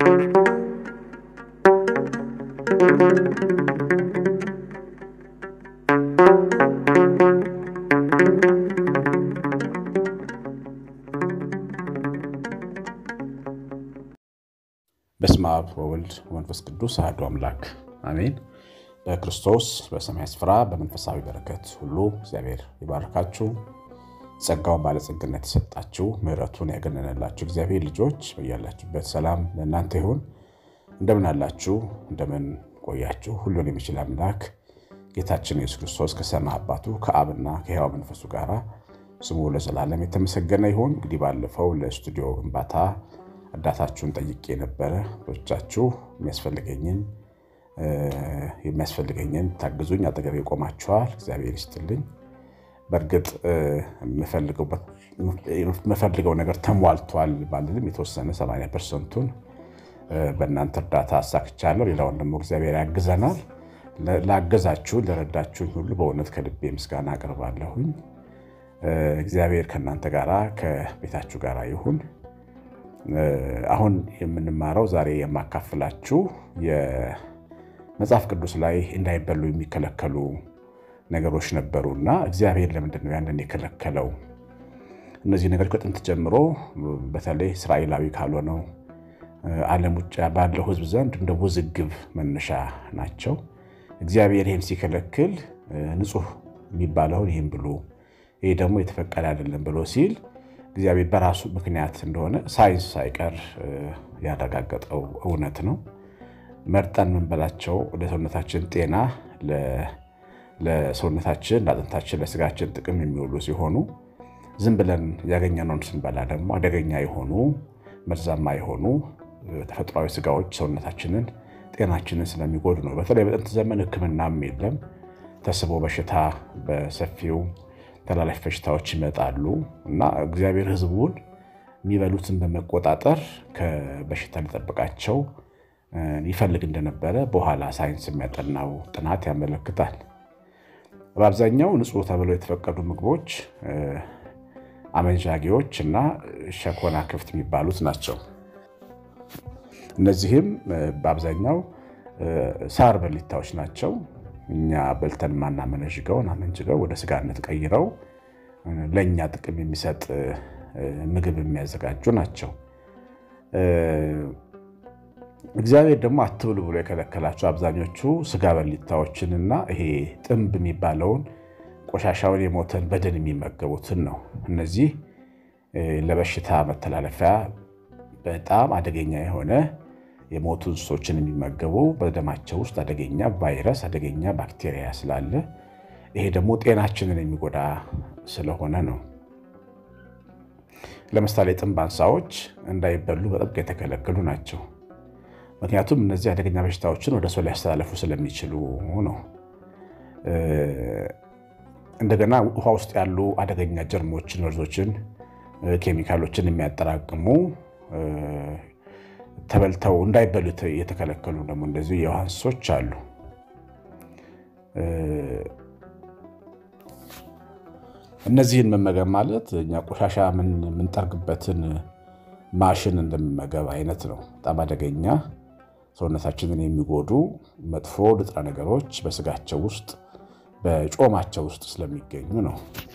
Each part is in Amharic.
በስመ አብ ወወልድ ወመንፈስ ቅዱስ አሐዱ አምላክ አሜን። በክርስቶስ በሰማይ ስፍራ በመንፈሳዊ በረከት ሁሉ እግዚአብሔር ይባርካችሁ። ጸጋውን ባለጸግነት የሰጣችሁ ምሕረቱን ያገነነላችሁ እግዚአብሔር ልጆች በያላችሁበት ሰላም ለእናንተ ይሁን። እንደምን አላችሁ? እንደምን ቆያችሁ? ሁሉን የሚችል አምላክ ጌታችን ኢየሱስ ክርስቶስ ከሰማይ አባቱ ከአብና ከሕያው መንፈሱ ጋር ስሙ ለዘላለም የተመሰገነ ይሁን። እንግዲህ ባለፈው ለስቱዲዮ ግንባታ እርዳታችሁን ጠይቄ ነበረ። ብዙዎቻችሁ የሚያስፈልገኝን የሚያስፈልገኝን ታግዙኝ አጠገቤ ቆማችኋል። እግዚአብሔር ይስጥልኝ። በእርግጥ የምፈልገው ነገር ተሟልቷል ባልልም የተወሰነ 80 ፐርሰንቱን በእናንተ እርዳታ አሳክቻለሁ። ሌላውን ደግሞ እግዚአብሔር ያግዘናል። ላገዛችሁን ለረዳችሁኝ ሁሉ በእውነት ከልቤ ምስጋና አቅርባለሁኝ። እግዚአብሔር ከእናንተ ጋራ ከቤታችሁ ጋር ይሁን። አሁን የምንማረው ዛሬ የማካፍላችሁ የመጽሐፍ ቅዱስ ላይ እንዳይበሉ የሚከለከሉ ነገሮች ነበሩ እና እግዚአብሔር ለምንድን ነው ያንን የከለከለው? እነዚህ ነገሮች ከጥንት ጀምሮ በተለይ እስራኤላዊ ካልሆነው ዓለም ውጭ ባለው ሕዝብ ዘንድ እንደ ውዝግብ መነሻ ናቸው። እግዚአብሔር ይህን ሲከለክል ንጹሕ የሚባለውን ይህን ብሉ፣ ይህ ደግሞ የተፈቀደ አይደለም ብሎ ሲል እግዚአብሔር በራሱ ምክንያት እንደሆነ ሳይንስ ሳይቀር ያረጋገጠው እውነት ነው። መርጠን የምንበላቸው ለሰውነታችን ጤና፣ ለሰውነታችን፣ ለአጥንታችን፣ ለስጋችን ጥቅም የሚውሉ ሲሆኑ ዝም ብለን ያገኘነውን ስንበላ ደግሞ አደገኛ የሆኑ መርዛማ የሆኑ ተፈጥሯዊ ስጋዎች ሰውነታችንን፣ ጤናችንን ስለሚጎዱ ነው። በተለይ በጥንት ዘመን ሕክምናም የለም። ተስቦ በሽታ በሰፊው ተላላፊ በሽታዎች ይመጣሉ እና እግዚአብሔር ሕዝቡን የሚበሉትን በመቆጣጠር ከበሽታ ሊጠብቃቸው ይፈልግ እንደነበረ በኋላ ሳይንስ የሚያጠናው ጥናት ያመለክታል። በአብዛኛው ንጹሕ ተብለው የተፈቀዱ ምግቦች አመንዣጊዎች እና ሸኮና ክፍት የሚባሉት ናቸው። እነዚህም በአብዛኛው ሳር በሊታዎች ናቸው። እኛ በልተን ማናመነዥገውን አመንጅገው ወደ ስጋነት ቀይረው ለእኛ ጥቅም የሚሰጥ ምግብ የሚያዘጋጁ ናቸው። እግዚአብሔር ደግሞ አትብሉ ብሎ የከለከላቸው አብዛኞቹ ስጋ በሊታዎችንና ይሄ ጥንብ የሚባለውን ቆሻሻውን የሞተን በደን የሚመገቡትን ነው። እነዚህ ለበሽታ መተላለፊያ በጣም አደገኛ የሆነ የሞቱ እንስሶችን የሚመገቡ በደማቸው ውስጥ አደገኛ ቫይረስ፣ አደገኛ ባክቴሪያ ስላለ ይሄ ደግሞ ጤናችንን የሚጎዳ ስለሆነ ነው። ለምሳሌ ጥንብ አንሳዎች እንዳይበሉ በጥብቅ የተከለከሉ ናቸው። ምክንያቱም እነዚህ አደገኛ በሽታዎችን ወደ ሰው ሊያስተላለፉ ስለሚችሉ ነው። እንደገና ውሃ ውስጥ ያሉ አደገኛ ጀርሞችን፣ መርዞችን፣ ኬሚካሎችን የሚያጠራቅሙ ተበልተው እንዳይበሉ የተከለከሉ ደግሞ እንደዚሁ የውሃ እንስሶች አሉ። እነዚህን መመገብ ማለት እኛ ቆሻሻ የምንጠርግበትን ማሽን እንደመመገብ አይነት ነው። በጣም አደገኛ ሰውነታችንን የሚጎዱ መጥፎ ንጥረ ነገሮች በስጋቸው ውስጥ በጮማቸው ውስጥ ስለሚገኙ ነው።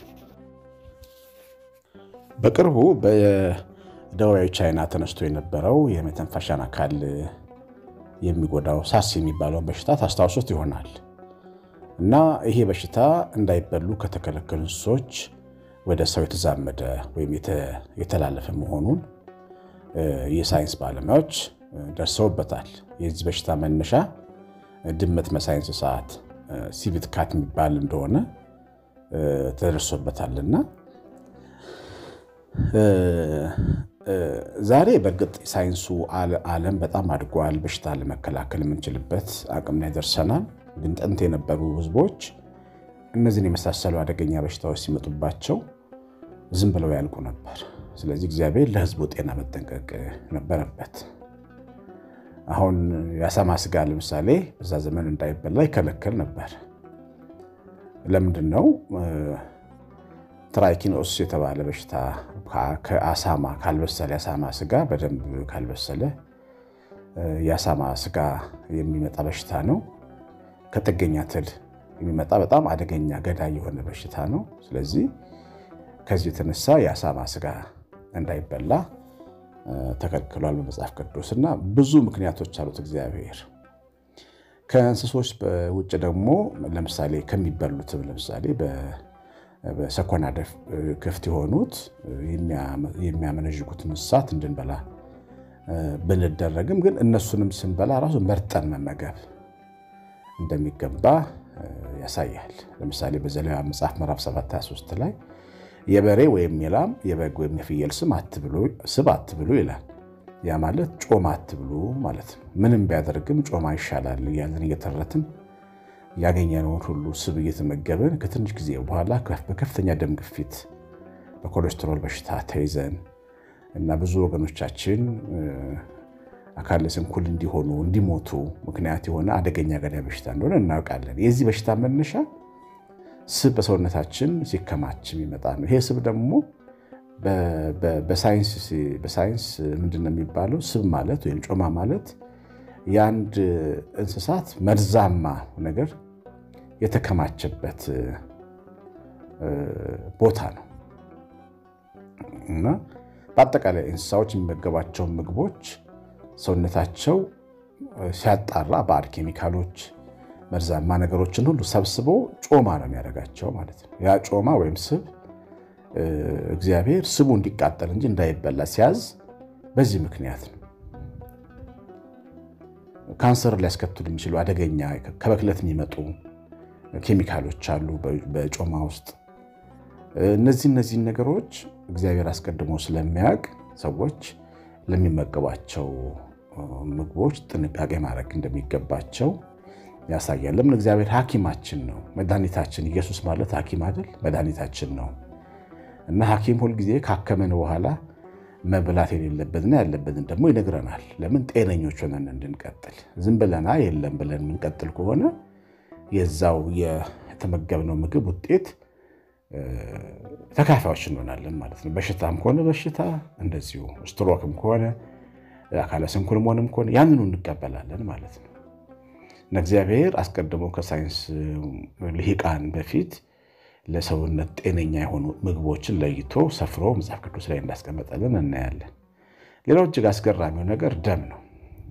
በቅርቡ በደቡባዊ ቻይና ተነስቶ የነበረው የመተንፈሻን አካል የሚጎዳው ሳስ የሚባለውን በሽታ ታስታውሱት ይሆናል እና ይሄ በሽታ እንዳይበሉ ከተከለከሉ እንስሶች ወደ ሰው የተዛመደ ወይም የተላለፈ መሆኑን የሳይንስ ባለሙያዎች ደርሰውበታል። የዚህ በሽታ መነሻ ድመት መሳይ እንስሳት ሲቪት ካት የሚባል እንደሆነ ተደርሶበታልና ዛሬ በእርግጥ ሳይንሱ ዓለም በጣም አድጓል። በሽታ ለመከላከል የምንችልበት አቅም ላይ ደርሰናል። ግን ጥንት የነበሩ ሕዝቦች እነዚህን የመሳሰሉ አደገኛ በሽታዎች ሲመጡባቸው ዝም ብለው ያልቁ ነበር። ስለዚህ እግዚአብሔር ለሕዝቡ ጤና መጠንቀቅ ነበረበት። አሁን የአሳማ ስጋ ለምሳሌ በዛ ዘመን እንዳይበላ ይከለከል ነበር። ለምንድን ነው? ትራይኪኖስ የተባለ በሽታ ከአሳማ ካልበሰለ የአሳማ ስጋ በደንብ ካልበሰለ የአሳማ ስጋ የሚመጣ በሽታ ነው። ከጥገኛ ትል የሚመጣ በጣም አደገኛ ገዳይ የሆነ በሽታ ነው። ስለዚህ ከዚህ የተነሳ የአሳማ ስጋ እንዳይበላ ተከልክሏል በመጽሐፍ ቅዱስ እና ብዙ ምክንያቶች አሉት እግዚአብሔር። ከእንስሶች ውጭ ደግሞ ለምሳሌ ከሚበሉትም ለምሳሌ በሰኮና ክፍት የሆኑት የሚያመነዥጉት እንስሳት እንድንበላ ብንደረግም ግን እነሱንም ስንበላ ራሱ መርጠን መመገብ እንደሚገባ ያሳያል። ለምሳሌ በዘሌዋውያን መጽሐፍ ምዕራፍ 7 23 ላይ የበሬ ወይም የላም የበግ ወይም የፍየል ስብ አትብሉ ይላል። ያ ማለት ጮማ አትብሉ ማለት ነው። ምንም ቢያደርግም ጮማ ይሻላል እያለን እየተረትን ያገኘነውን ሁሉ ስብ እየተመገብን ከትንሽ ጊዜ በኋላ በከፍተኛ ደም ግፊት በኮሌስትሮል በሽታ ተይዘን እና ብዙ ወገኖቻችን አካለ ስንኩል እንዲሆኑ እንዲሞቱ ምክንያት የሆነ አደገኛ ገዳይ በሽታ እንደሆነ እናውቃለን። የዚህ በሽታ መነሻ ስብ በሰውነታችን ሲከማች የሚመጣ ነው። ይሄ ስብ ደግሞ በሳይንስ ምንድን ነው የሚባለው? ስብ ማለት ወይም ጮማ ማለት የአንድ እንስሳት መርዛማ ነገር የተከማቸበት ቦታ ነው እና በአጠቃላይ እንስሳዎች የሚመገባቸው ምግቦች ሰውነታቸው ሲያጣራ ባዕድ ኬሚካሎች፣ መርዛማ ነገሮችን ሁሉ ሰብስቦ ጮማ ነው የሚያደርጋቸው ማለት ነው። ያ ጮማ ወይም ስብ እግዚአብሔር ስቡ እንዲቃጠል እንጂ እንዳይበላ ሲያዝ በዚህ ምክንያት ነው። ካንሰር ሊያስከትሉ የሚችሉ አደገኛ ከብክለት የሚመጡ ኬሚካሎች አሉ በጮማ ውስጥ። እነዚህ እነዚህን ነገሮች እግዚአብሔር አስቀድሞ ስለሚያውቅ ሰዎች ለሚመገቧቸው ምግቦች ጥንቃቄ ማድረግ እንደሚገባቸው ያሳያል። ለምን? እግዚአብሔር ሐኪማችን ነው፣ መድኃኒታችን። ኢየሱስ ማለት ሐኪም አይደል? መድኃኒታችን ነው እና ሐኪም ሁልጊዜ ካከመን በኋላ መብላት የሌለበትና ያለበትን ደግሞ ይነግረናል። ለምን? ጤነኞች ሆነን እንድንቀጥል። ዝም ብለና የለም ብለን የምንቀጥል ከሆነ የዛው የተመገብነው ምግብ ውጤት ተካፋዮች እንሆናለን ማለት ነው። በሽታም ከሆነ በሽታ እንደዚሁ፣ ስትሮክም ከሆነ አካለ ስንኩል መሆንም ከሆነ ያንኑ እንቀበላለን ማለት ነው እና እግዚአብሔር አስቀድሞ ከሳይንስ ልሂቃን በፊት ለሰውነት ጤነኛ የሆኑ ምግቦችን ለይቶ ሰፍሮ መጽሐፍ ቅዱስ ላይ እንዳስቀመጠልን እናያለን። ሌላው እጅግ አስገራሚው ነገር ደም ነው።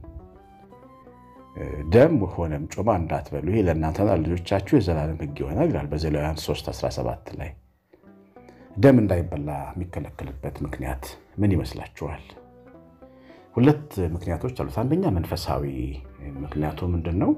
ደም ሆነም ጮማ እንዳትበሉ ይሄ ለእናንተና ልጆቻችሁ የዘላለም ሕግ ይሆናል ይላል በዘሌዋውያን 3:17 ላይ። ደም እንዳይበላ የሚከለከልበት ምክንያት ምን ይመስላችኋል? ሁለት ምክንያቶች አሉት። አንደኛ መንፈሳዊ ምክንያቱ ምንድን ነው?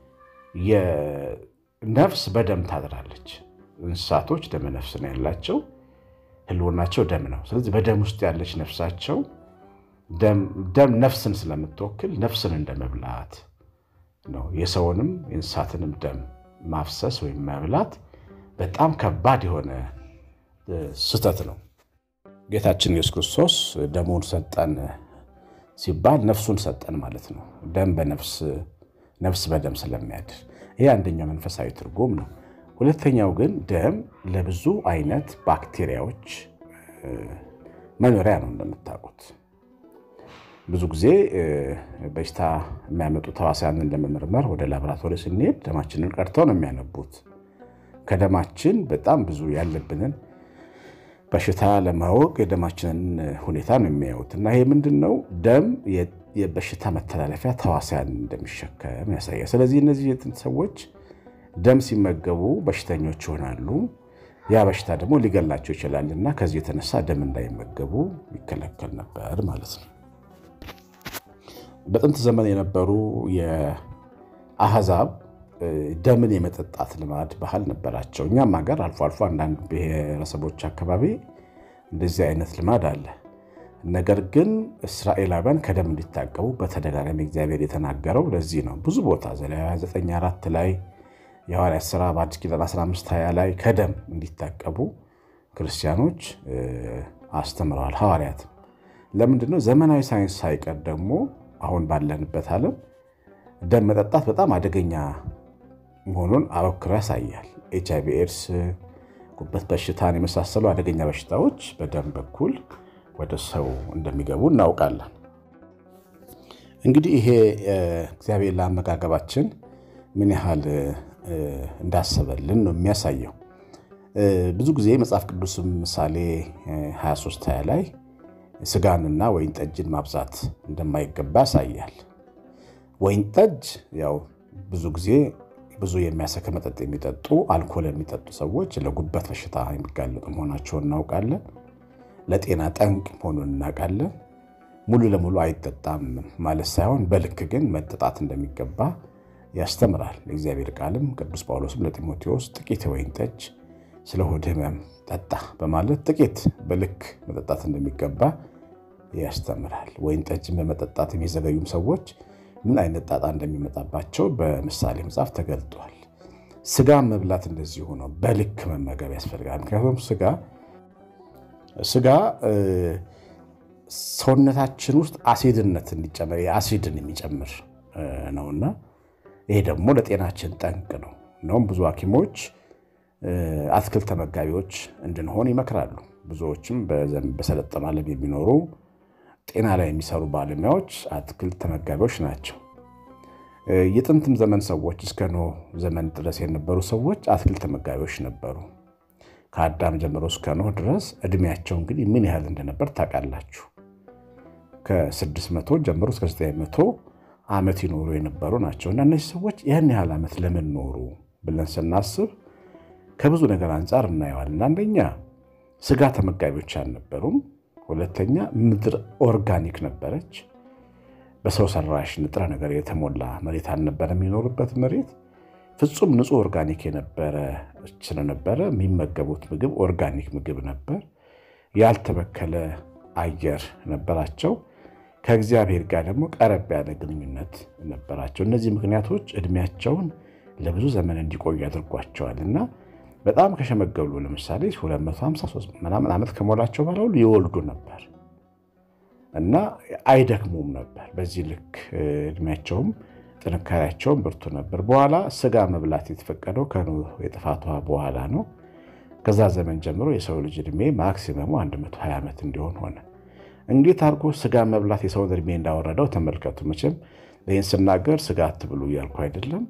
ነፍስ በደም ታድራለች። እንስሳቶች ደመ ነፍስ ነው ያላቸው፣ ህልውናቸው ደም ነው። ስለዚህ በደም ውስጥ ያለች ነፍሳቸው ደም ነፍስን ስለምትወክል ነፍስን እንደመብላት ነው። የሰውንም የእንስሳትንም ደም ማፍሰስ ወይም መብላት በጣም ከባድ የሆነ ስህተት ነው። ጌታችን ኢየሱስ ክርስቶስ ደሙን ሰጠን ሲባል ነፍሱን ሰጠን ማለት ነው። ደም በነፍስ ነፍስ በደም ስለሚያድር ይሄ አንደኛው መንፈሳዊ ትርጉም ነው። ሁለተኛው ግን ደም ለብዙ አይነት ባክቴሪያዎች መኖሪያ ነው። እንደምታውቁት ብዙ ጊዜ በሽታ የሚያመጡ ተዋሲያንን ለመመርመር ወደ ላቦራቶሪ ስንሄድ ደማችንን ቀድተው ነው የሚያነቡት። ከደማችን በጣም ብዙ ያለብንን በሽታ ለማወቅ የደማችንን ሁኔታ ነው የሚያዩት እና ይሄ ምንድን ነው ደም የበሽታ መተላለፊያ ተዋሲያን እንደሚሸከም ያሳያል። ስለዚህ እነዚህ ሰዎች ደም ሲመገቡ በሽተኞች ይሆናሉ። ያ በሽታ ደግሞ ሊገላቸው ይችላል እና ከዚህ የተነሳ ደም እንዳይመገቡ ይከለከል ነበር ማለት ነው። በጥንት ዘመን የነበሩ የአሕዛብ ደምን የመጠጣት ልማድ ባህል ነበራቸው። እኛም ሀገር አልፎ አልፎ አንዳንድ ብሔረሰቦች አካባቢ እንደዚህ አይነት ልማድ አለ። ነገር ግን እስራኤላውያን ከደም እንዲታቀቡ በተደጋጋሚ እግዚአብሔር የተናገረው ለዚህ ነው። ብዙ ቦታ ዘሌዋውያን 9፥4 ላይ የሐዋርያት ሥራ በአዲስ ኪዳን 15፥20 ላይ ከደም እንዲታቀቡ ክርስቲያኖች አስተምረዋል። ሐዋርያት ለምንድን ነው? ዘመናዊ ሳይንስ ሳይቀር ደግሞ አሁን ባለንበት ዓለም ደም መጠጣት በጣም አደገኛ መሆኑን አበክሮ ያሳያል። ኤች አይ ቪ ኤድስ፣ ጉበት በሽታን የመሳሰሉ አደገኛ በሽታዎች በደም በኩል ወደ ሰው እንደሚገቡ እናውቃለን። እንግዲህ ይሄ እግዚአብሔር ለአመጋገባችን ምን ያህል እንዳሰበልን ነው የሚያሳየው። ብዙ ጊዜ መጽሐፍ ቅዱስም ምሳሌ 23 20 ላይ ስጋንና ወይን ጠጅን ማብዛት እንደማይገባ ያሳያል። ወይን ጠጅ ያው ብዙ ጊዜ ብዙ የሚያሰክር መጠጥ የሚጠጡ አልኮል የሚጠጡ ሰዎች ለጉበት በሽታ የሚጋለጡ መሆናቸውን እናውቃለን። ለጤና ጠንቅ መሆኑን እናውቃለን። ሙሉ ለሙሉ አይጠጣም ማለት ሳይሆን በልክ ግን መጠጣት እንደሚገባ ያስተምራል። የእግዚአብሔር ቃልም ቅዱስ ጳውሎስም ለጢሞቴዎስ ጥቂት የወይን ጠጅ ስለ ሆድ ሕመም ጠጣ በማለት ጥቂት በልክ መጠጣት እንደሚገባ ያስተምራል። ወይን ጠጅን በመጠጣት የሚዘገዩም ሰዎች ምን አይነት ጣጣ እንደሚመጣባቸው በምሳሌ መጽሐፍ ተገልጧል። ስጋ መብላት እንደዚሁ ነው። በልክ መመገብ ያስፈልጋል። ምክንያቱም ስጋ ስጋ ሰውነታችን ውስጥ አሲድነት እንዲጨምር የአሲድን የሚጨምር ነውና ይሄ ደግሞ ለጤናችን ጠንቅ ነው። እንደውም ብዙ ሐኪሞች አትክልት ተመጋቢዎች እንድንሆን ይመክራሉ። ብዙዎችም በሰለጠነ ዓለም የሚኖሩ ጤና ላይ የሚሰሩ ባለሙያዎች አትክልት ተመጋቢዎች ናቸው። የጥንትም ዘመን ሰዎች እስከ ኖህ ዘመን ድረስ የነበሩ ሰዎች አትክልት ተመጋቢዎች ነበሩ። ከአዳም ጀምሮ እስከ ኖህ ድረስ እድሜያቸው እንግዲህ ምን ያህል እንደነበር ታውቃላችሁ። ከ600 ጀምሮ እስከ 900 ዓመት ይኖሩ የነበሩ ናቸው እና እነዚህ ሰዎች ያን ያህል ዓመት ለምን ኖሩ ብለን ስናስብ ከብዙ ነገር አንጻር እናየዋለን። አንደኛ ስጋ ተመጋቢዎች አልነበሩም። ሁለተኛ ምድር ኦርጋኒክ ነበረች። በሰው ሰራሽ ንጥረ ነገር የተሞላ መሬት አልነበረ። የሚኖሩበት መሬት ፍጹም ንጹህ ኦርጋኒክ የነበረ ስለነበረ የሚመገቡት ምግብ ኦርጋኒክ ምግብ ነበር። ያልተበከለ አየር ነበራቸው። ከእግዚአብሔር ጋር ደግሞ ቀረብ ያለ ግንኙነት ነበራቸው። እነዚህ ምክንያቶች እድሜያቸውን ለብዙ ዘመን እንዲቆዩ ያደርጓቸዋል እና በጣም ከሸመገሉ ለምሳሌ 253 ምናምን ዓመት ከሞላቸው በኋላ ሁሉ ይወልዱ ነበር እና አይደክሙም ነበር። በዚህ ልክ እድሜያቸውም ጥንካሬያቸውም ብርቱ ነበር። በኋላ ስጋ መብላት የተፈቀደው ከኖህ የጥፋት ውሃ በኋላ ነው። ከዛ ዘመን ጀምሮ የሰው ልጅ እድሜ ማክሲመሙ 120 ዓመት እንዲሆን ሆነ። እንዴት አድርጎ ስጋ መብላት የሰውን እድሜ እንዳወረደው ተመልከቱ። መቼም ይህን ስናገር ስጋ አትብሉ እያልኩ አይደለም።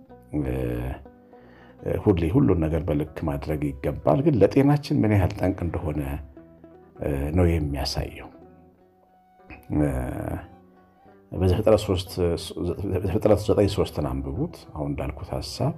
ሁሌ ሁሉን ነገር በልክ ማድረግ ይገባል። ግን ለጤናችን ምን ያህል ጠንቅ እንደሆነ ነው የሚያሳየው። በዘፍጥረት ዘጠኝ ሶስትን አንብቡት። አሁን እንዳልኩት ሀሳብ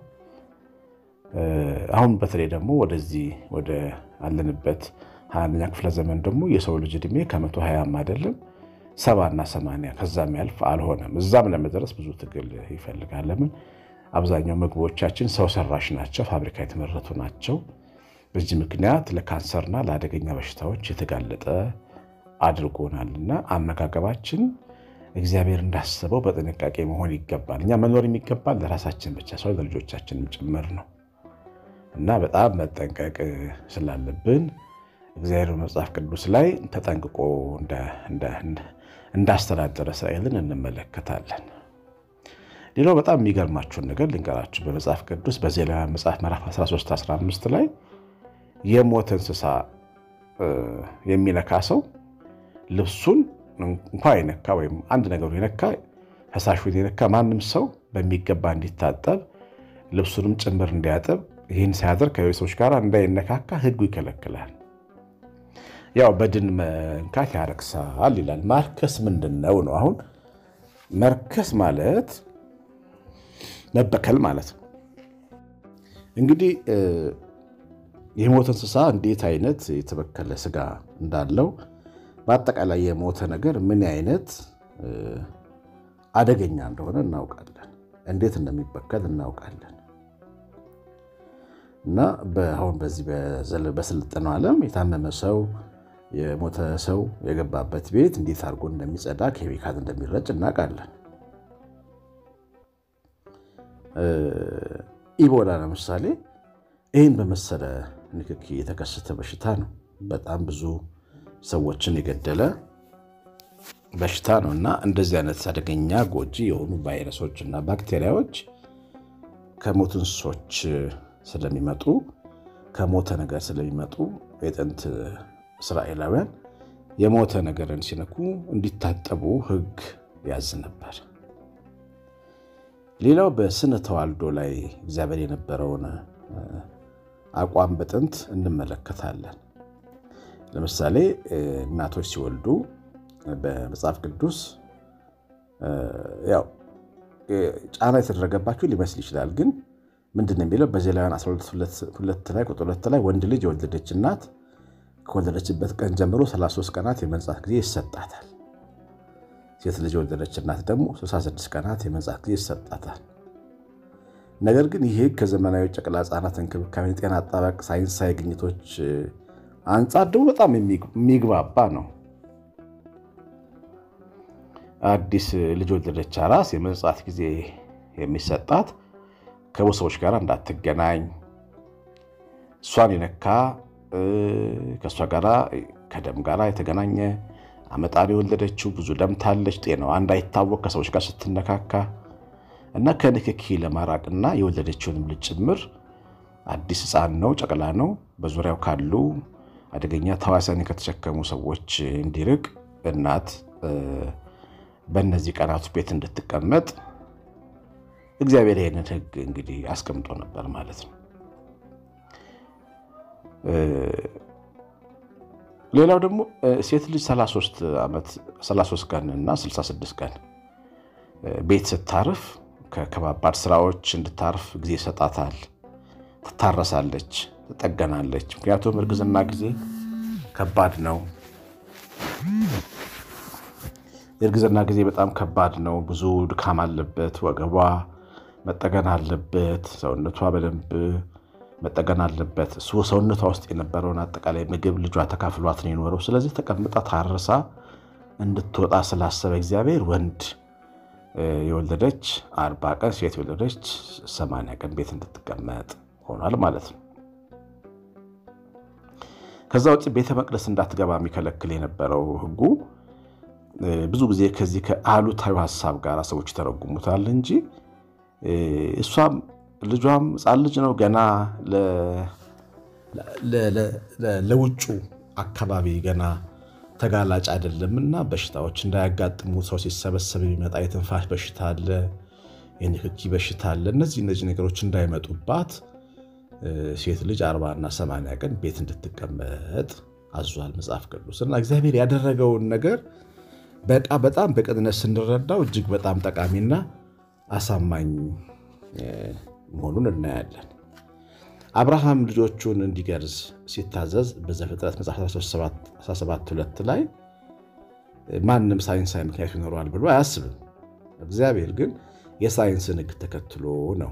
አሁን በተለይ ደግሞ ወደዚህ ወደ አለንበት ሀያ አንደኛ ክፍለ ዘመን ደግሞ የሰው ልጅ ዕድሜ ከመቶ ሀያም አይደለም ሰባና ሰማንያ ከዛም ያልፍ አልሆነም። እዛም ለመድረስ ብዙ ትግል ይፈልጋል። ለምን አብዛኛው ምግቦቻችን ሰው ሰራሽ ናቸው፣ ፋብሪካ የተመረቱ ናቸው። በዚህ ምክንያት ለካንሰርና ለአደገኛ በሽታዎች የተጋለጠ አድርጎናልና አመጋገባችን እግዚአብሔር እንዳስበው በጥንቃቄ መሆን ይገባል። እኛ መኖር የሚገባል ለራሳችን ብቻ ሰው ለልጆቻችንም ጭምር ነው እና በጣም መጠንቀቅ ስላለብን እግዚአብሔር መጽሐፍ ቅዱስ ላይ ተጠንቅቆ እንዳስተዳደረ እስራኤልን እንመለከታለን። ሌላው በጣም የሚገርማችሁን ነገር ልንገራችሁ። በመጽሐፍ ቅዱስ በዘሌዋውያን መጽሐፍ ምዕራፍ 13 15 ላይ የሞተ እንስሳ የሚነካ ሰው ልብሱን እንኳ የነካ ወይም አንድ ነገሩ የነካ ፈሳሹን የነካ ማንም ሰው በሚገባ እንዲታጠብ ልብሱንም ጭምር እንዲያጠብ ይህን ሲያደርግ ከሌሎች ሰዎች ጋር እንዳይነካካ ሕጉ ይከለክላል። ያው በድን መንካት ያረክሳል ይላል። ማርከስ ምንድን ነው ነው? አሁን መርከስ ማለት መበከል ማለት ነው። እንግዲህ የሞተ እንስሳ እንዴት አይነት የተበከለ ስጋ እንዳለው በአጠቃላይ የሞተ ነገር ምን አይነት አደገኛ እንደሆነ እናውቃለን። እንዴት እንደሚበከል እናውቃለን። እና አሁን በዚህ በስልጠነው ዓለም የታመመ ሰው የሞተ ሰው የገባበት ቤት እንዴት አድርጎ እንደሚጸዳ ኬሚካል እንደሚረጭ እናውቃለን። ኢቦላ ለምሳሌ ይህን በመሰለ ንክኪ የተከሰተ በሽታ ነው። በጣም ብዙ ሰዎችን የገደለ በሽታ ነው እና እንደዚህ አይነት አደገኛ ጎጂ የሆኑ ቫይረሶች እና ባክቴሪያዎች ከሞቱ እንስሶች ስለሚመጡ ከሞተ ነገር ስለሚመጡ የጥንት እስራኤላውያን የሞተ ነገርን ሲነኩ እንዲታጠቡ ሕግ ያዝ ነበር። ሌላው በስነ ተዋልዶ ላይ እግዚአብሔር የነበረውን አቋም በጥንት እንመለከታለን። ለምሳሌ እናቶች ሲወልዱ በመጽሐፍ ቅዱስ ያው ጫና የተደረገባቸው ሊመስል ይችላል። ግን ምንድን ነው የሚለው በዘሌዋውያን 12 ላይ ቁጥር ሁለት ላይ ወንድ ልጅ የወለደች እናት ከወለደችበት ቀን ጀምሮ 33 ቀናት የመንጻት ጊዜ ይሰጣታል። ሴት ልጅ የወለደች እናት ደግሞ 66 ቀናት የመንጻት ጊዜ ይሰጣታል። ነገር ግን ይህ ከዘመናዊ ጨቅላ ሕፃናት እንክብካቤ፣ ጤና አጠባበቅ ሳይንሳዊ ግኝቶች አንጻር ደግሞ በጣም የሚግባባ ነው። አዲስ ልጅ ወለደች አራስ የመንጻት ጊዜ የሚሰጣት ከብዙ ሰዎች ጋር እንዳትገናኝ እሷን የነካ ከእሷ ጋር ከደም ጋር የተገናኘ አመጣን የወለደችው ብዙ ደም ታለች፣ ጤናዋ እንዳይታወቅ ከሰዎች ጋር ስትነካካ እና ከንክኪ ለማራቅና የወለደችውንም ልጅ ጭምር አዲስ ሕፃን ነው፣ ጨቅላ ነው፣ በዙሪያው ካሉ አደገኛ ተዋሲያን ከተሸከሙ ሰዎች እንዲርቅ እናት በእነዚህ ቀናት ቤት እንድትቀመጥ እግዚአብሔር ይህንን ሕግ እንግዲህ አስቀምጦ ነበር ማለት ነው። ሌላው ደግሞ ሴት ልጅ 33 ዓመት 33 ቀን እና 66 ቀን ቤት ስታርፍ ከከባባድ ስራዎች እንድታርፍ ጊዜ ይሰጣታል። ትታረሳለች፣ ትጠገናለች። ምክንያቱም እርግዝና ጊዜ ከባድ ነው። የእርግዝና ጊዜ በጣም ከባድ ነው። ብዙ ድካም አለበት። ወገቧ መጠገን አለበት። ሰውነቷ በደንብ መጠገን አለበት። እሱ ሰውነቷ ውስጥ የነበረውን አጠቃላይ ምግብ ልጇ ተካፍሏት ነው የኖረው። ስለዚህ ተቀምጣ ታርሳ እንድትወጣ ስላሰበ እግዚአብሔር ወንድ የወለደች አርባ ቀን ሴት የወለደች ሰማንያ ቀን ቤት እንድትቀመጥ ሆኗል ማለት ነው። ከዛ ውጭ ቤተ መቅደስ እንዳትገባ የሚከለክል የነበረው ሕጉ ብዙ ጊዜ ከዚህ ከአሉታዊ ሀሳብ ጋር ሰዎች ይተረጉሙታል እንጂ እሷም ልጇም ሕፃን ልጅ ነው ገና ለውጩ አካባቢ ገና ተጋላጭ አይደለምና በሽታዎች እንዳያጋጥሙ ሰው ሲሰበሰብ የሚመጣ የትንፋሽ በሽታ አለ፣ የንክኪ በሽታ አለ። እነዚህ እነዚህ ነገሮች እንዳይመጡባት ሴት ልጅ አርባና ሰማንያ ቀን ቤት እንድትቀመጥ አዟል መጽሐፍ ቅዱስ እና እግዚአብሔር ያደረገውን ነገር በቃ በጣም በቅንነት ስንረዳው እጅግ በጣም ጠቃሚና አሳማኝ መሆኑን እናያለን። አብርሃም ልጆቹን እንዲገርዝ ሲታዘዝ በዘፍጥረት መጽሐፍ 17፥2 ላይ ማንም ሳይንሳዊ ምክንያት ይኖረዋል ብሎ አያስብም። እግዚአብሔር ግን የሳይንስን ሕግ ተከትሎ ነው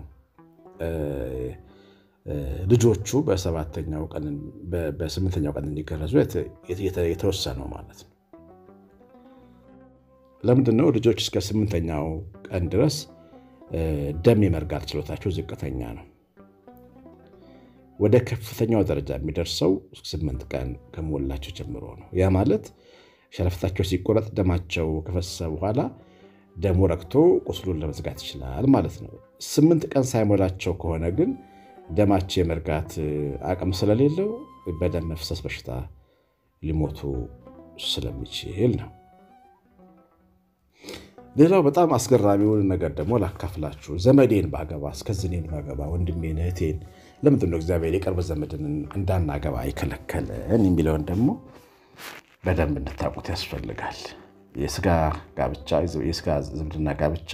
ልጆቹ በሰባተኛው ቀን በስምንተኛው ቀን እንዲገረዙ የተወሰነው ማለት ነው። ለምንድን ነው ልጆች እስከ ስምንተኛው ቀን ድረስ ደም የመርጋት ችሎታቸው ዝቅተኛ ነው። ወደ ከፍተኛው ደረጃ የሚደርሰው ስምንት ቀን ከሞላቸው ጀምሮ ነው። ያ ማለት ሸለፈታቸው ሲቆረጥ ደማቸው ከፈሰሰ በኋላ ደሙ ረግቶ ቁስሉን ለመዝጋት ይችላል ማለት ነው። ስምንት ቀን ሳይሞላቸው ከሆነ ግን ደማቸው የመርጋት አቅም ስለሌለው በደም መፍሰስ በሽታ ሊሞቱ ስለሚችል ነው። ሌላው በጣም አስገራሚውን ነገር ደግሞ ላካፍላችሁ። ዘመዴን ባገባ እስከዝኔን ባገባ ወንድሜን እህቴን ለምንድን ነው እግዚአብሔር የቅርብ ዘመድን እንዳናገባ አይከለከለን የሚለውን ደግሞ በደንብ እንድታውቁት ያስፈልጋል። የስጋ ጋብቻ የስጋ ዝምድና ጋብቻ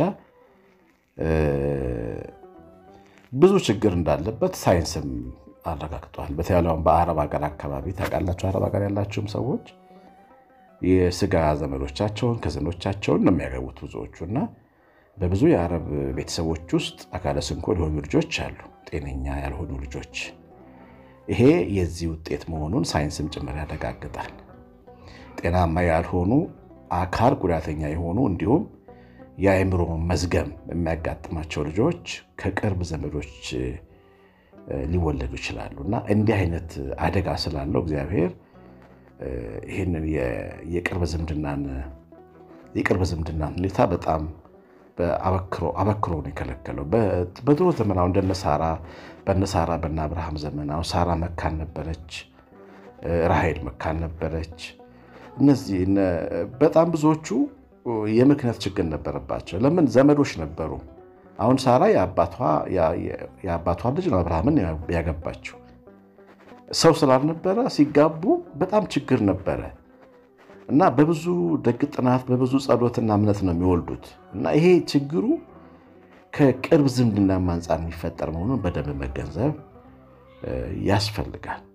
ብዙ ችግር እንዳለበት ሳይንስም አረጋግጧል። በተለይም በአረብ ሀገር አካባቢ ታውቃላችሁ፣ አረብ ሀገር ያላችሁም ሰዎች የስጋ ዘመዶቻቸውን ከዘኖቻቸውን ነው የሚያገቡት ብዙዎቹ እና በብዙ የአረብ ቤተሰቦች ውስጥ አካለ ስንኩል የሆኑ ልጆች አሉ፣ ጤነኛ ያልሆኑ ልጆች። ይሄ የዚህ ውጤት መሆኑን ሳይንስም ጭምር ያረጋግጣል። ጤናማ ያልሆኑ አካል ጉዳተኛ የሆኑ እንዲሁም የአእምሮ መዝገም የሚያጋጥማቸው ልጆች ከቅርብ ዘመዶች ሊወለዱ ይችላሉ እና እንዲህ አይነት አደጋ ስላለው እግዚአብሔር ይህንን የቅርብ ዝምድናን የቅርብ ዝምድናን ሁኔታ በጣም አበክሮ ነው የከለከለው። በድሮ ዘመን አሁን እንደነ ሳራ በነ ሳራ በነ አብርሃም ዘመን አሁን ሳራ መካን ነበረች፣ ራሄል መካን ነበረች። እነዚህ በጣም ብዙዎቹ የምክንያት ችግር ነበረባቸው። ለምን? ዘመዶች ነበሩ። አሁን ሳራ የአባቷ ልጅ ነው አብርሃምን ያገባችው። ሰው ስላልነበረ ሲጋቡ በጣም ችግር ነበረ እና በብዙ ደግ ጥናት በብዙ ጸሎትና እምነት ነው የሚወልዱት እና ይሄ ችግሩ ከቅርብ ዝምድና አንጻር የሚፈጠር መሆኑን በደንብ መገንዘብ ያስፈልጋል።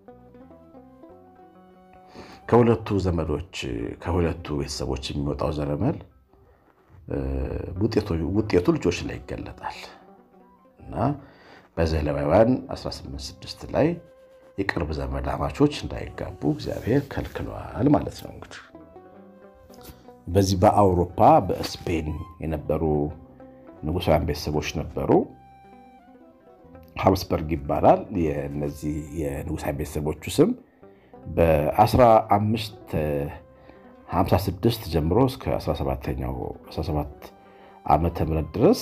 ከሁለቱ ዘመዶች ከሁለቱ ቤተሰቦች የሚወጣው ዘረመል ውጤቱ ልጆች ላይ ይገለጣል እና በዘሌዋውያን 18፥6 ላይ የቅርብ ዘመድ አማቾች እንዳይጋቡ እግዚአብሔር ከልክለዋል ማለት ነው። እንግዲህ በዚህ በአውሮፓ በስፔን የነበሩ ንጉሳውያን ቤተሰቦች ነበሩ። ሀብስበርግ ይባላል። የነዚህ የንጉሳውያን ቤተሰቦቹ ስም በ1556 ጀምሮ እስከ 17ኛው 17 ዓመተ ምህረት ድረስ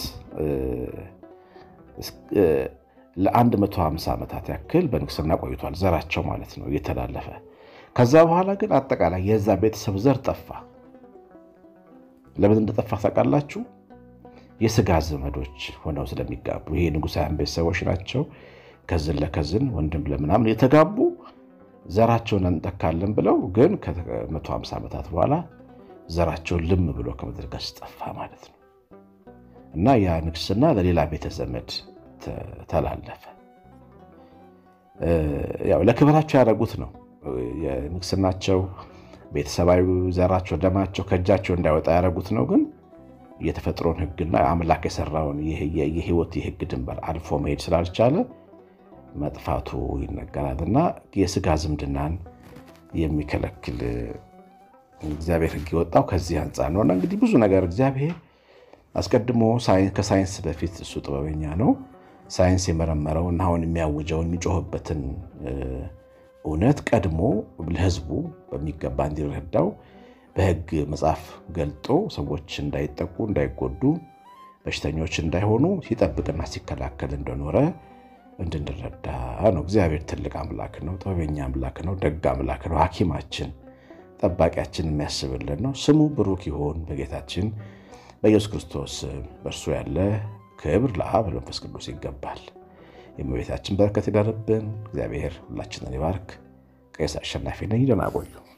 ለ150 ዓመታት ያክል በንግስና ቆይቷል። ዘራቸው ማለት ነው እየተላለፈ ከዛ በኋላ ግን አጠቃላይ የዛ ቤተሰብ ዘር ጠፋ። ለምን እንደጠፋ ታውቃላችሁ? የስጋ ዘመዶች ሆነው ስለሚጋቡ ይሄ ንጉሳውያን ቤተሰቦች ናቸው። ከዝን ለከዝን ወንድም ለምናምን የተጋቡ ዘራቸውን እንጠካለን ብለው ግን ከ150 ዓመታት በኋላ ዘራቸውን ልም ብሎ ከምድረ ገጽ ጠፋ ማለት ነው እና ያ ንግስና ለሌላ ቤተ ዘመድ ተላለፈ። ያው ለክብራቸው ያደረጉት ነው። የንግስናቸው ቤተሰባዊ ዘራቸው ደማቸው ከእጃቸው እንዳይወጣ ያደረጉት ነው። ግን የተፈጥሮን ሕግና አምላክ የሰራውን የህይወት የህግ ድንበር አልፎ መሄድ ስላልቻለ መጥፋቱ ይነገራል እና የስጋ ዝምድናን የሚከለክል እግዚአብሔር ሕግ የወጣው ከዚህ አንጻር ነው። እና እንግዲህ ብዙ ነገር እግዚአብሔር አስቀድሞ ከሳይንስ በፊት እሱ ጥበበኛ ነው። ሳይንስ የመረመረውን አሁን የሚያውጀውን የሚጮህበትን እውነት ቀድሞ ለህዝቡ በሚገባ እንዲረዳው በህግ መጽሐፍ ገልጦ ሰዎች እንዳይጠቁ፣ እንዳይጎዱ፣ በሽተኞች እንዳይሆኑ ሲጠብቅና ሲከላከል እንደኖረ እንድንረዳ ነው። እግዚአብሔር ትልቅ አምላክ ነው። ጥበበኛ አምላክ ነው። ደግ አምላክ ነው። ሐኪማችን ጠባቂያችን የሚያስብልን ነው። ስሙ ብሩክ ይሆን በጌታችን በኢየሱስ ክርስቶስ በእርሱ ያለ ክብር ለአብ ለመንፈስ ቅዱስ ይገባል። የእመቤታችን በረከት ይደርብን። እግዚአብሔር ሁላችንን ይባርክ። ቄስ አሸናፊ ነኝ። ደህና ቆዩ።